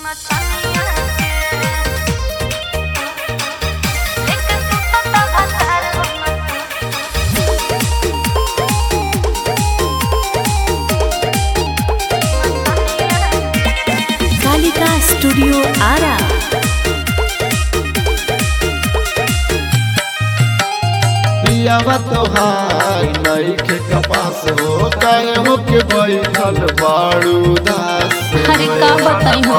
Kalika studio Ara पियावा तोहार नईखे कपास हो काहे हो के बैठल बाड़ू दास अरे का बताई हो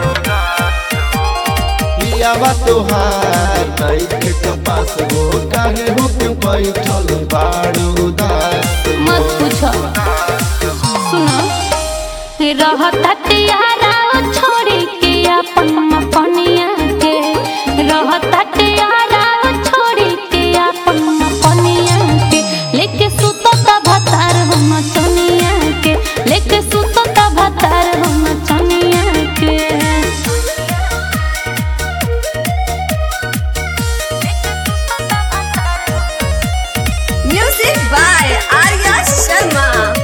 पियावा तोहार नईखे कपास हो काहे हो के बैठल बाड़ू दास मत पूछो सुनो रहता तियारा छोड़ी के अपन मपनिया के रहता तियारा छोड़ी के अपन मपनिया के लेके सुतो ता भतार हम चनिया के लेके सुतो ता भतार हम चनिया के Music by Arya Sharma.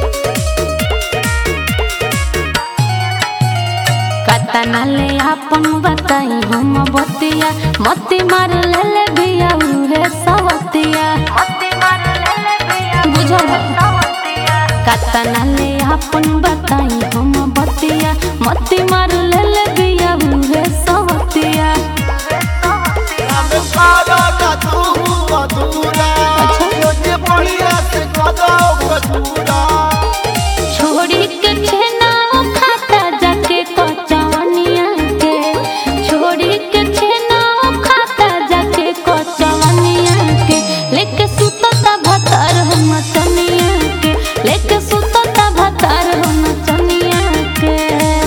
कतना ले अपन बताई हम बतिया मती मार ले ले बिया उहे सवतिया बुझल कतना ले अपन बताई हम बतिया मती मार ले ले बिया उहे सवतिया सारा का तू अधूरा अच्छा। योने बढ़िया से कदो कटूरा छोड़ी के छेना खाता जाके कचवनिया के छोड़ी के छेना खाता जाके कचवनिया के लेके सुतता भतार हम चनिया के लेके सुतता भतार हम चनिया के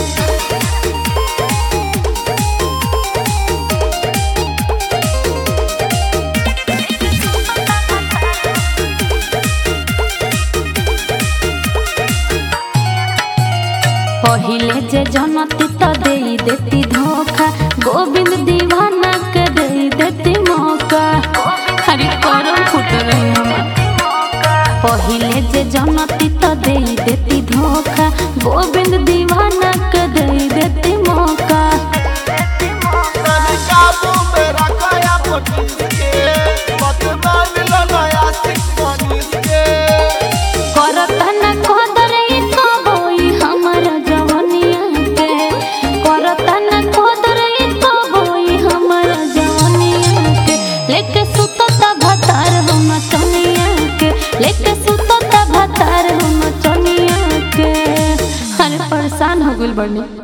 पहिले जे जनती तो दे देती धोखा गोविंद दीवाना के दे देती मौका हरी करम फुट रही हम पहिले जे जनती तो दे देती धोखा गोविंद दीवाना के दे देती मौका तनी काबू में रखाया पटीस के बतना मिलो नया सिख मनीष के करता न कदर ई कबोई हमर जवनिया के करता न कदर ई कबोई हमर जवनिया के लेके सुतता भतार हम चनिया के लेके सुतता भतार हम चनिया के अरे परेशान हो गइल बनी